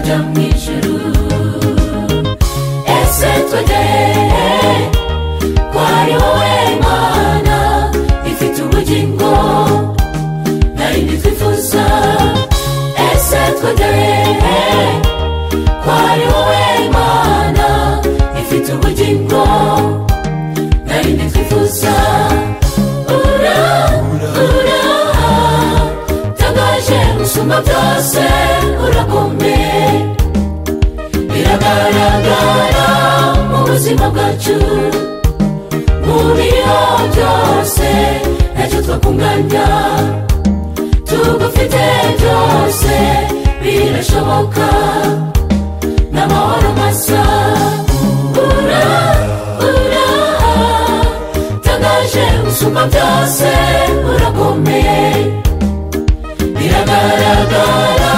byo mu ijuru ese twegere ko ari wowe mana ifite ubugingo narindi twifuza ese twegere ko ari wowe mana ifite ubugingo narindi twifuza ura ura tangaje gusumba byose urakomeye biragaragara mu buzima bwacu mu biriho byose ntacyo twakunganya tugufite byose birashoboka n'amahoro masa ura ura tangaje gusumba byose urakomeye biragaragara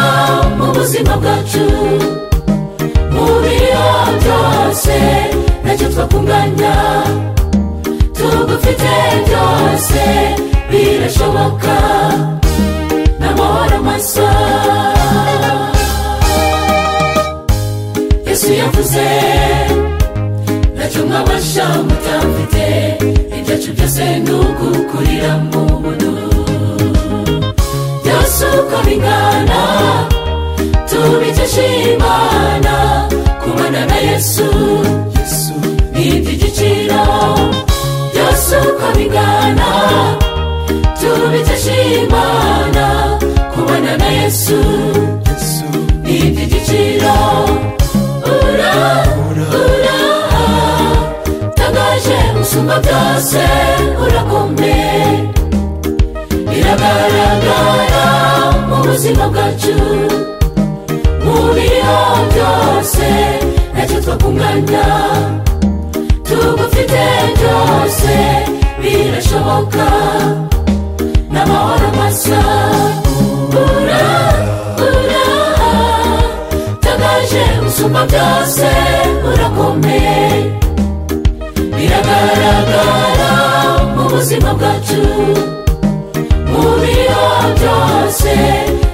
mu buzima bwacu mu biriho byose ntacyo twakunganya tugufite byose birashoboka n'amahoro masa yesu yavuze ntacyo mwabasha mutamfite ibyacu byose ni ugukurira mu buntu byose uko bingana tubikesha imana kubana na yesu ni iby'igiciro byose uko bingana tubikesha imana kubana na yesu ni iby'igiciro ura ura tangaje usumba byose urakomeye biragaragara mu buzima bwacu mu biriho byose ntacyo twakunganya tugufite byose birashoboka n'amahoro masa ura ura tangaje usumba byose urakomeye biragaragara mu buzima bwacu mubiriho byose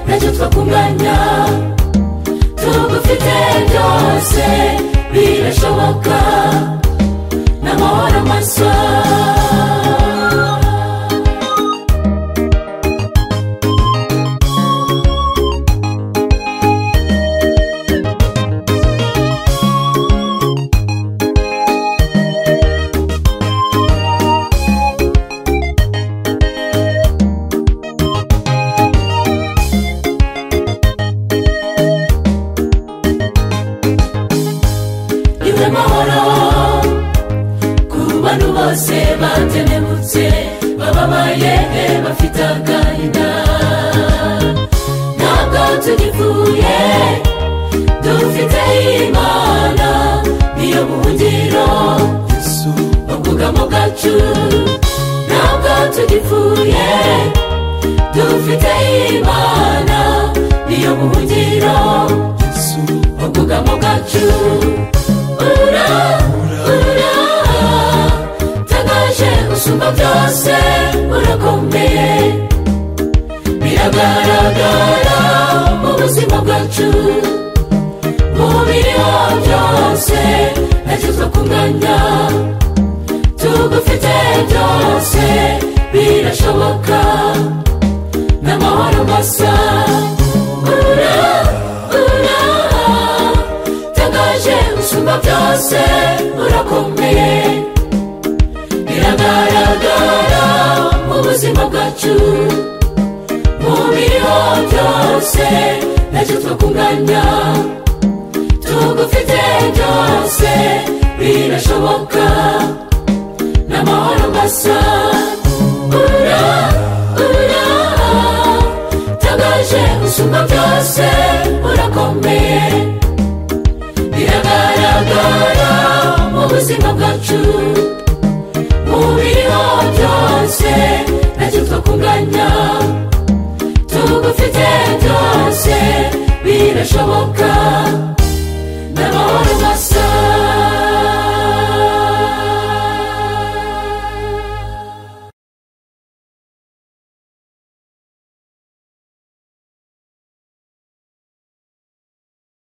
ntacyo twakunganya tugufite byose birashoboka n'amahoro masa niwe mahoro ku bantu bose batenebutse bababayehe bafite agahinda ntabwo tugipfuye dufite imana niyo buhungiro ubwugamo bwacu ntabwo tugipfuye dufite imana niyo buhungiro ubwugamo bwacu ura ura tangaje usumba byose urakomeye biragaragara mu buzima bwacu mu biriho byose ntacyo twakunganya tugufite byose birashoboka n'amahoro masa ura ura tangaje usumba byose urakomeye biragaragara mu buzima bwacu mu biriho byose ntacyo twakunganya tugufite byose birashoboka n'amahoro masa ura ura tangaje usumba byose urakomeye